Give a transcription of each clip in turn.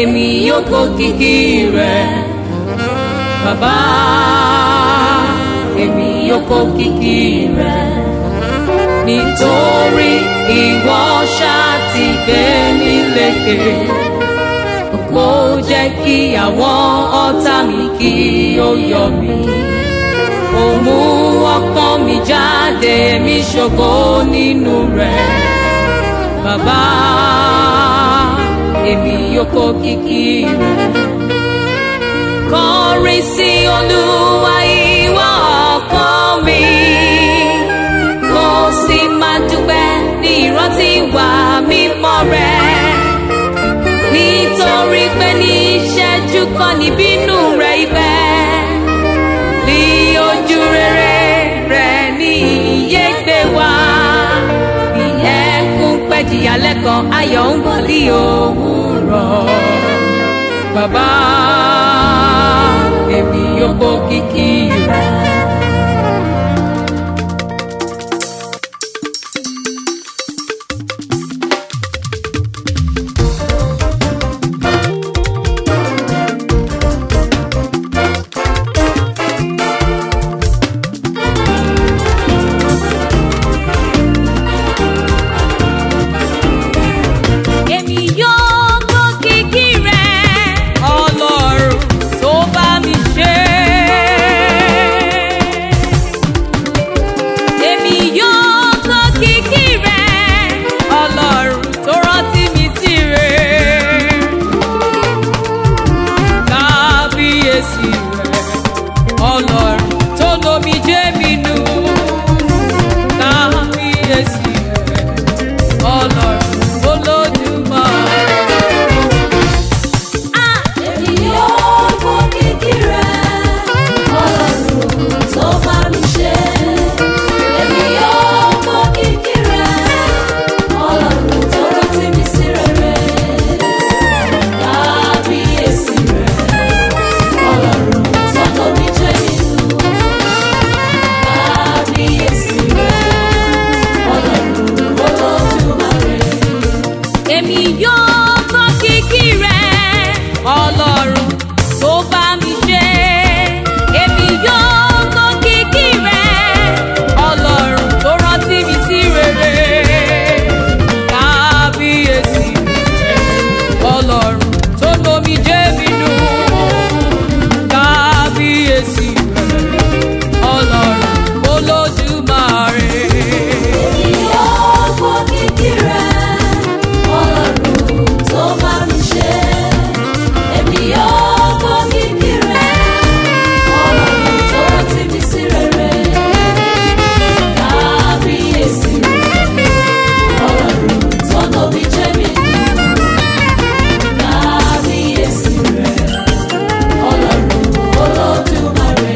èmi yóò kó kìkì rẹ̀ bàbá èmi yóò kó kìkì rẹ̀ nítorí ìwọ ṣáà ti gbé mi lékè kó jẹ́ kí àwọn ọ̀tá mi kí ó yọ mí ó mú ọkàn mi jáde mi ṣògo nínú rẹ̀ bàbá èmi yóò kó kìkì rẹ̀ kọrin sí olúwa ìwọ ọkàn mi kó sì máa dúpẹ́ ní ìrántí wà mímọ́ rẹ̀ nítorí pé ní ìṣẹ́jú kan níbínú rẹ̀ ibẹ̀ ní ojú rere rẹ̀ ní iye gbé wá bí ẹkún pẹ́jìyà lẹ́kan ayọ̀ ń bọ̀ ní òwúrọ̀ bàbá èmi yóò kó kìkì rẹ̀. èmi yóò kó kìkì rẹ̀ ọlọ́run tó bá mi ṣe. èmi yóò kó kìkì rẹ̀ ọlọ́run tó rántí mi sí rẹ̀. kábíyèsí rẹ̀ ọlọ́run tó lomi jẹ́ mi nù. kábíyèsí rẹ̀ ọlọ́run olódùmarè. Èmi yóò kó kìkì rẹ̀, Ọlọ́run tó bá mi ṣe. Èmi yóò kó kìkì rẹ̀, Ọlọ́run tó rántí mi sí rere. Kábíyèsí rẹ̀, Ọlọ́run tó tóbi jẹ́ nínú. Kábíyèsí rẹ̀, Ọlọ́run Olódùmarè. èmi yóò kọ́ kìkì rẹ̀ ọlọ́run tó bá mi ṣe. èmi yóò kọ́ kìkì rẹ̀ ọlọ́run tó rántí mi sí rere. kábíyèsí rẹ̀ ọlọ́run tó lomi jẹ́ mi nù. kábíyèsí rẹ̀ ọlọ́run olódùmarè. Èmi yóò kó kìkì rẹ̀, Ọlọ́run tó bá mi ṣe. Èmi yóò kó kìkì rẹ̀, Ọlọ́run tó rántí mi sí rere. Kábíyèsí rẹ̀, Ọlọ́run tó tóbi jẹ́ mi nù. Kábíyèsí rẹ̀, Ọlọ́run Olódùmarè.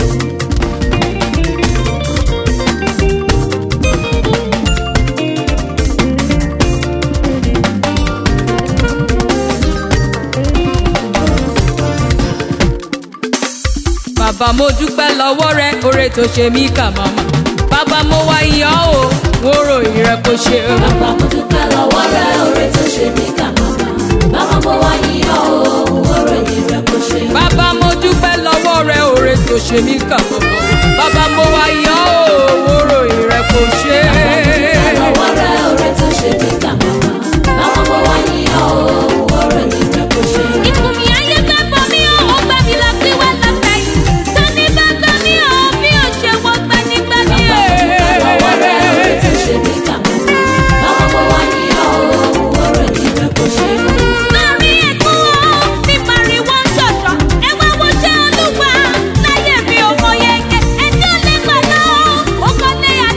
bàbá mo dúpẹ́ lọ́wọ́ rẹ oore tó ṣe mí kà màmá bàbá mo wá iyọ̀ o mo ròyìn rẹ kó ṣe o. Bàbá mo dúpẹ́ lọ́wọ́ rẹ oore tó ṣe mí kà màmá. Bàbá mo wá yíyọ o, òròyìn rẹ kò ṣe. bàbá mo dúpẹ́ lọ́wọ́ rẹ oore tó ṣe mí kà màmá bàbá mo wá iyọ̀ o mo ròyìn rẹ kó ṣe. Dúpẹ́ lọ́wọ́ rẹ oore tó ṣe mí kà màmá. Bàbá mo wá yíyọ o, òròyìn rẹ kò ṣe. ikùn mi ayé fẹ́ bọ̀ mí o ó gbẹ́ mi lọ sí wá lọ́sẹ̀ yìí tani bá gbẹ́ mi o bí o ṣe wọ́n gbẹ́ ní gbẹ́ mi o. Dúpẹ́ lọ́wọ́ rẹ oore tó ṣe mí kà màmá. Bàbá mo wá yíyọ o, òròyìn rẹ kò ṣe. Lórí ẹ̀kún o, ní pariwo ń ṣọ̀ṣọ̀, ẹ wá wo ṣé olúwa láyé mi ò mọ yege, ẹtí ò lè gbà lọ, ó kọ́ lé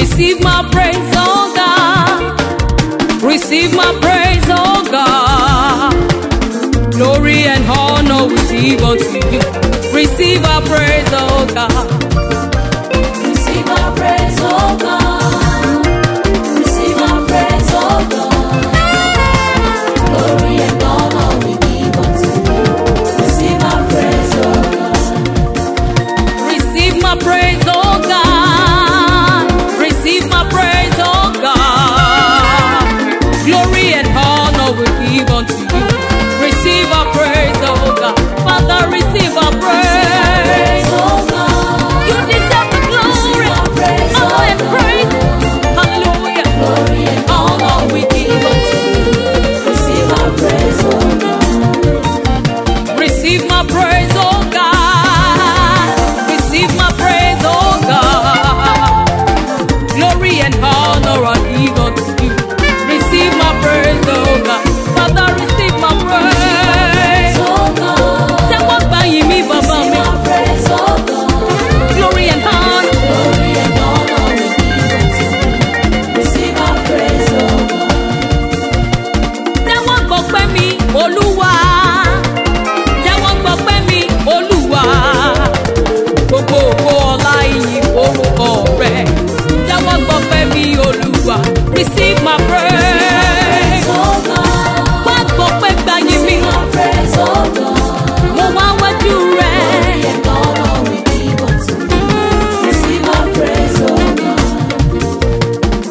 Receive my praise, oh God. Receive my praise, oh God. Glory and honor we give unto you. Receive our praise, oh God. Receive our praise, oh God. Receive our praise, oh God. Glory and honor we give unto you. Receive our praise, oh God. Receive my praise, oh God. Receive my praise, oh God. Glory and honor we give unto you. Receive our praise, oh God. Father, receive our praise. Praise, oh God. You deserve the glory, Receive our praise, honor, oh and God. praise. Hallelujah. Glory and honor we give unto you. Receive our praise, oh God. Receive my praise, oh God. Receive my praise, oh God. Glory and honor are given to you. Receive my praise, oh God. Father, receive my praise. Oh God. Tẹ́wọ́ gbà yìn mí bàbá Receive mi. our praise, oh God. Glory and honor. Glory and honor we give unto you. Receive our praise, oh God. Tẹ́wọ́ gbọpẹ́ mi, Olúwa. Tẹ́wọ́ gbọpẹ́ mi, Olúwa. Gbogbo ògo ọlá ìyìn orúkọ rẹ̀. Tẹ́wọ́ gbọpẹ́ mi, Olúwa. Receive my praise. Oh God. Wá gbọpẹ́ gbà yìn mí. Receive our praise, oh God. Mo wá wájú rẹ̀. Glory and honor we give unto you. Receive our praise, oh God.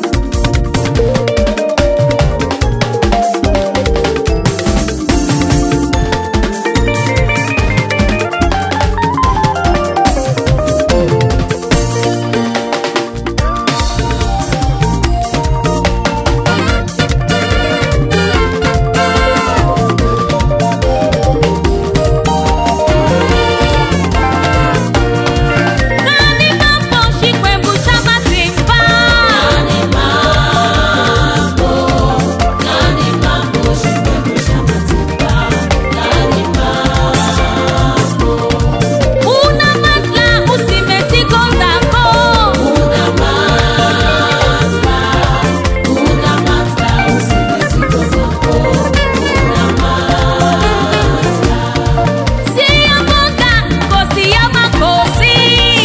Nani mambo shikwembu shabati mba. Nani mambo, nani mambo, shikwebu shamatimba. Nani mambo, Una matla usimetiko zako. una matla, una matla, usimetiko zako. Una matla, Siyamoka, kosiyama kosi.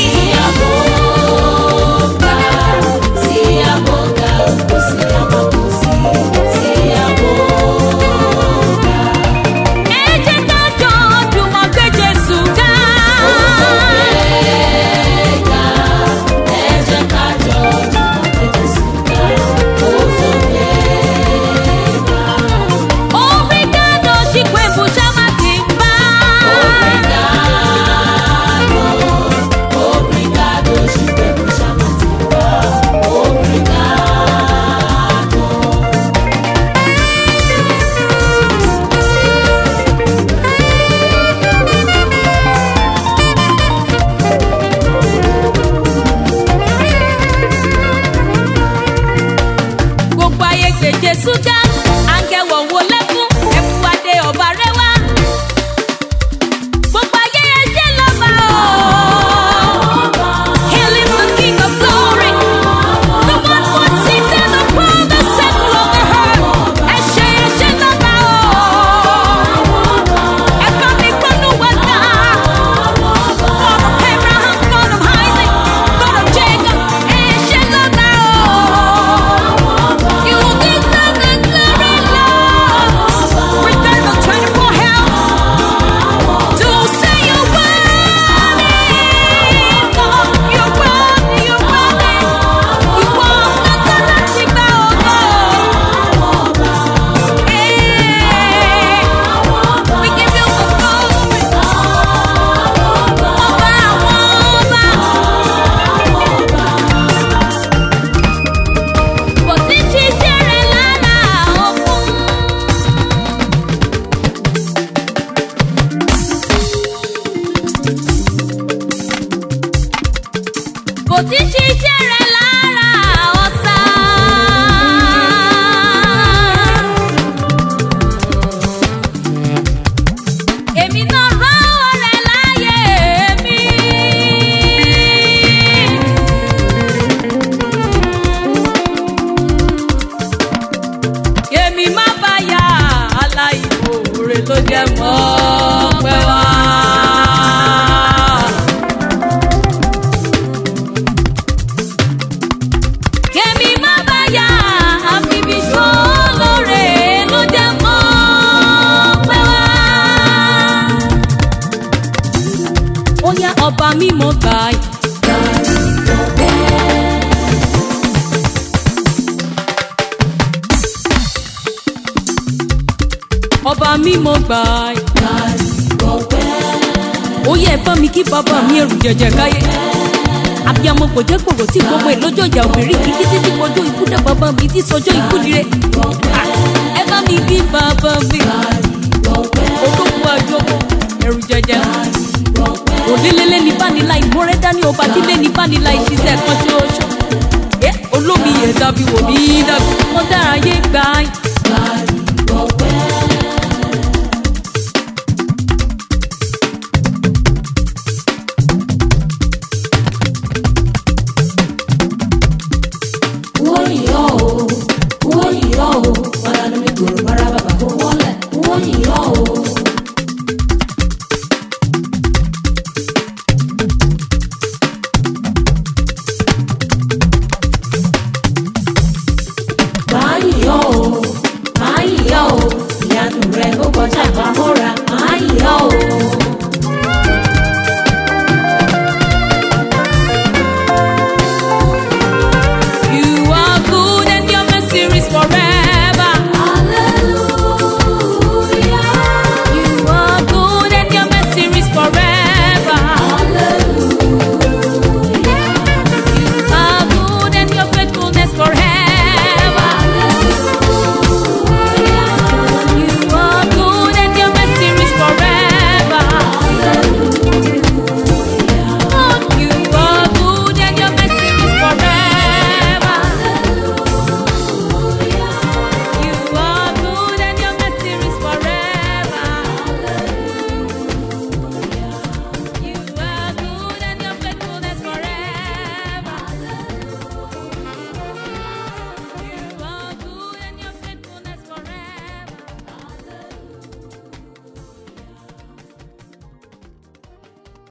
siyaboga, siyaboga, usiyamakosi, siyaboga. Eje kajo jùmọ̀ gbé Jésù ga. Obrigado, shikwembu shabati mba. Gbogbo ayé gbé Jésù ga. Àǹgẹ̀wọ̀ wo lẹ́kún? Ẹ̀fù adé ọba rẹwà. Gbogbo ayé ẹ̀jẹ̀ lọ́ba o. Hail him the King of glory. The one who sits in the throne, the center of the earth. Ẹ̀ṣẹ̀ ẹ̀ṣẹ̀ lọ́ba o. Ẹ̀fọ́ mi gbọ́dọ̀ wá dá. God of Abraham, God of Isaac, God of Jacob. Ẹ̀ṣẹ̀ lọ́ba o. You deserve the glory, Lord. Return the 24 helps to say you're worthy. Lord, you're worthy, you're worthy. You walk the galactic Hey, we give you the glory. Ọba àwọn ọba. Kò sí ṣíṣe rẹ̀ lára òkun. Kò sí ṣíṣe rẹ̀ lára ọ̀sà. Èmi náà rán ọ̀rẹ́ láyé mi. ó yá ọba mímọ́ gbà yìí. ọba mímọ́ gbà yìí. ó yẹ ẹ bá mi kí bàbá mi ẹrù jẹjẹ káyé abiyamọ kò jẹ́ kòrò tí gbogbo ìlọ́jọ́ ìjà obìnrin kìí títí tí kojú ikú dá bàbá mi tí sọjọ́ ikú dire. ẹ bá mi kí bàbá mi olókùn àjọpọ̀ ẹrù jẹjẹ. òlélẹ́lẹ́ ní bánilá ìmọ̀rẹ́ dání ọba tí lé ní bánilá ìṣiṣẹ́ kan tí ó ṣọ. olómi yẹn dàbí wò mí dàbí wọ́n dára yé gbà yín.